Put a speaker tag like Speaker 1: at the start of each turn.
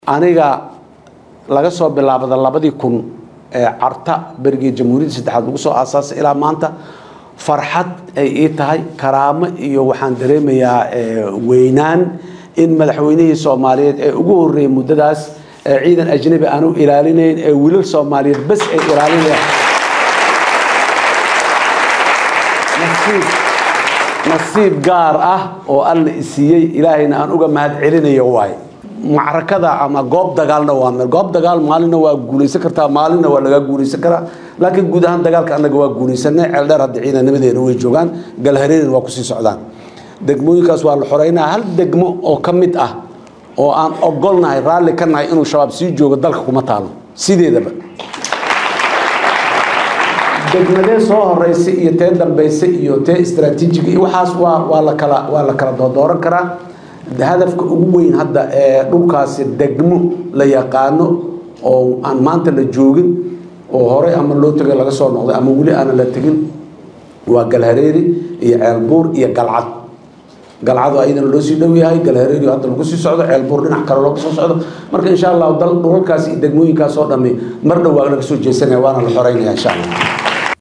Speaker 1: aniga laga soo bilaabada labadii kun ee carta berigii jamhuuriyadda saddexaad lagu soo aasaasay ilaa maanta farxad ay ii tahay karaamo iyo waxaan dareemayaa weynaan in madaxweynihii soomaaliyeed ee ugu horreeyey muddadaas ee ciidan ajnabi aanu ilaalinayn ee wiilal soomaaliyeed bas ay ilaalinayaan nasiib nasiib gaar ah oo alla isiiyey ilaahayna aan uga mahad celinayo waaye macrakada ama goob dagaalna waa meel goob dagaal maalinna waa guulaysan kartaa maalinna waa lagaa guulaysan karaa laakiin guud ahaan dagaalka annaga waa guulaysanay ceeldheer hadda ciidanimadeena way joogaan galhareerina waa kusii socdaan degmooyinkaas waa la xoreynaa hal degmo oo ka mid ah oo aan ogolnahay raalli ka nahay inuu shabaab sii joogo dalka kuma taalo sideedaba degmadee soo horeysay iyo tee dambeysay iyo tee istraatiijiga iyo waxaas waa waa la kala waa la kala doodooran karaa hadafka ugu weyn hadda ee dhulkaasi degmo la yaqaano oo aan maanta la joogin oo horey ama loo tegay laga soo noqday ama weli aanan la tegin waa galhareeri iyo ceelbuur iyo galcad galcadu ayadana loo sii dhow yahay galhareeri hadda lagu sii socdo ceelbuur dhinac kale looga soo socdo marka insha allahu dal dhulalkaas iyo degmooyinkaas oo dhami mar dhow waa laga soo jeesanaya waana la xoreynaya insha allah